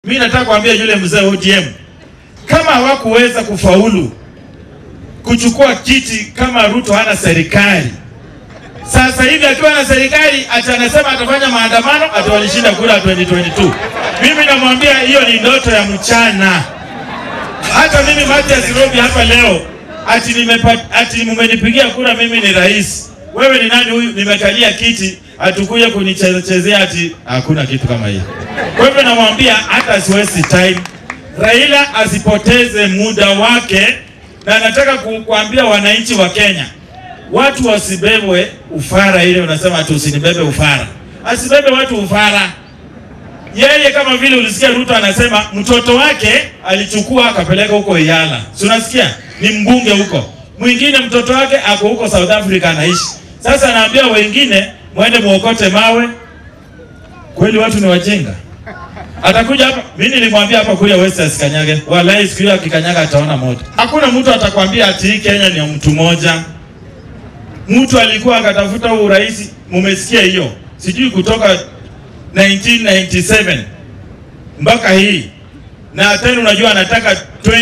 Mimi nataka kuambia yule mzee ODM, kama hawakuweza kufaulu kuchukua kiti kama Ruto hana serikali, sasa hivi akiwa na serikali ati anasema atafanya maandamano ati walishinda kura 2022. Mimi namwambia hiyo ni ndoto ya mchana. Hata mimi Mathias Robi hapa leo ati nimepata, ati mmenipigia kura mimi ni rais. Wewe ni nani huyu? Nimekalia kiti atukuye kunichezea ati hakuna kitu kama hiyo. Kwa hivyo namwambia hata asiwezi time. Raila asipoteze muda wake, na nataka ku- kuambia wananchi wa Kenya watu wasibebwe ufara. Ile unasema ati usinibebe ufara, asibebe watu ufara. Yeye kama vile ulisikia Ruto anasema mtoto wake alichukua akapeleka huko Iyala, si unasikia? Ni mbunge huko, mwingine mtoto wake ako huko South Africa anaishi. Sasa naambia wengine mwende muokote mawe. Kweli watu ni wajinga. Atakuja hapa, mimi nilimwambia hapa kuya West asikanyage. Wallahi siku hiyo akikanyaga ataona moto. Hakuna mtu atakwambia ati hii Kenya ni ya mtu mmoja. Mtu alikuwa akatafuta huu urais, mumesikia hiyo, sijui kutoka 1997 mpaka hii, na tena unajua anataka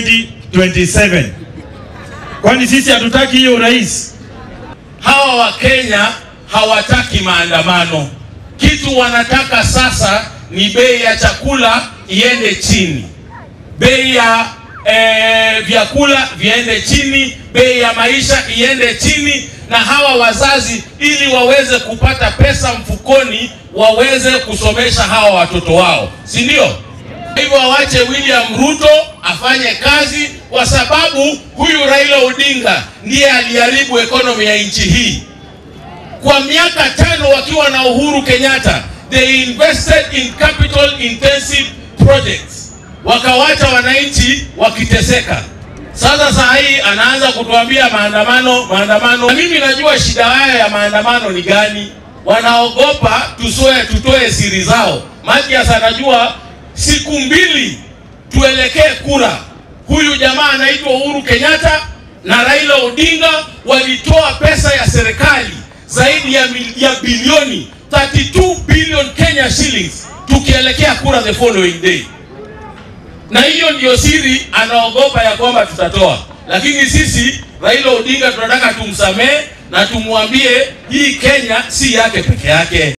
2027. Kwani sisi hatutaki hiyo urais? Hawa Wakenya hawataki maandamano. Kitu wanataka sasa ni bei ya chakula iende chini, bei ya eh, vyakula viende chini, bei ya maisha iende chini, na hawa wazazi ili waweze kupata pesa mfukoni waweze kusomesha hawa watoto wao, si ndio? Kwa hivyo wawache William Ruto afanye kazi, kwa sababu huyu Raila Odinga ndiye aliharibu ekonomi ya nchi hii kwa miaka tano wakiwa na Uhuru Kenyatta, they invested in capital intensive projects, wakawacha wananchi wakiteseka. Sasa saa hii anaanza kutuambia maandamano, maandamano. Na mimi najua shida haya ya maandamano ni gani. Wanaogopa tusoe, tutoe siri zao. Mathias anajua siku mbili tuelekee kura. Huyu jamaa anaitwa Uhuru Kenyatta na Raila Odinga walitoa pesa ya serikali zaidi ya, mil- ya bilioni 32 billion Kenya shillings tukielekea kura the following day, na hiyo ndiyo siri anaogopa ya kwamba tutatoa. Lakini sisi Raila Odinga tunataka tumsamehe na tumwambie hii Kenya si yake peke yake.